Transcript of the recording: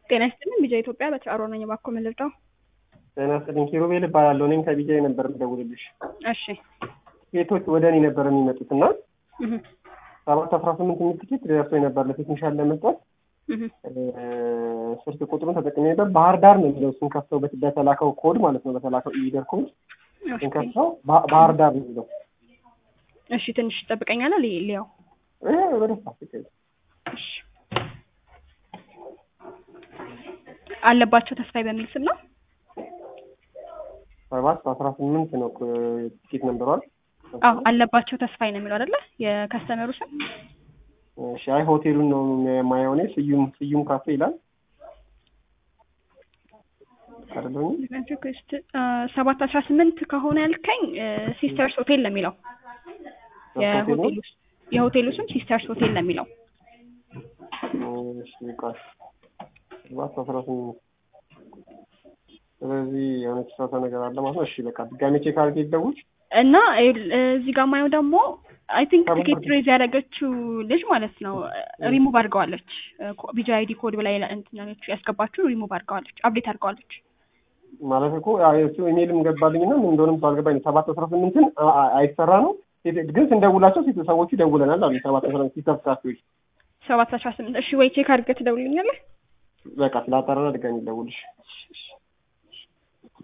ጤና ይስጥልኝ ቢጃ ኢትዮጵያ በተአሮ ነኝ። እባክዎ ምን ልርዳው? ጤና ይስጥልኝ ኪሩቤል እባላለሁ። እኔም ከቢጃይ ነበር የምደውልልሽ። እሺ ሴቶች ወደ እኔ ነበር የሚመጡት እና እህ ሰባት አስራ ስምንት የሚል ትኬት ደርሶኝ ነበር ለቴክኒሻን ለመስጠት እህ ስልክ ቁጥሩን ተጠቅሜ ነበር። ባህር ዳር ነው የሚለው ስንከፍተው በት- በተላከው ኮድ ማለት ነው በተላከው ኢደር ኮድ ስንከፍተው ባ- ባህር ዳር ነው የሚለው እሺ ትንሽ ትጠብቀኛለህ? ሊ- ሊያው እ በደስታ ፍቅር እሺ አለባቸው ተስፋዬ በሚል ስም ነው። ሰባት አስራ ስምንት ነው እኮ ትኬት ነንበሯል። አዎ አለባቸው ተስፋዬ ነው የሚለው አይደለ? የከስተመሩ ስም እሺ አይ ሆቴሉን ነው የማየው እኔ ስዩም ስዩም ካፌ ይላል አይደለሁም ሪኩዌስት ሰባት አስራ ስምንት ከሆነ ያልከኝ ሲስተርስ ሆቴል ነው የሚለው የሆቴሉ የሆቴሉ ስም ሲስተርስ ሆቴል ነው የሚለው። እሺ ቆይ ሰባት አስራ ስምንት ስለዚህ የሆነ የተሳሳተ ነገር አለ ማለት ነው። እሺ በቃ ድጋሜ ቼክ አድርጌ ይደውል። እና ይኸውልህ፣ እዚህ ጋር ማየው ደግሞ አይ ቲንክ ከምን ትኬት ወዲህ? ሬዝ ያደረገችው ልጅ ማለት ነው ሪሙቭ አድርገዋለች። ቢጂ አይዲ ኮድ ብላ እንትናኖቹ ያስገባችው ሪሙቭ አድርገዋለች፣ አፕዴት አድርገዋለች። ማለት እኮ ያው የእሱ ኢሜይልም ገባልኝና ምን እንደሆነም ባልገባኝ ሰባት አስራ ስምንትን አ- አ- አይሰራ ነው ሴት- ግን ስንደውላቸው ሴት ሰዎቹ ይደውለናል አሉ ሰባት አስራ ስምንት ሲተፍ ካፌዎች ሰባት አስራ ስምንት እሺ ወይ ቼክ አድርገህ ትደውልልኛለህ? በቃ ስላጠራና ድጋሜ ይደውልሽ እሺ፣ እሺ።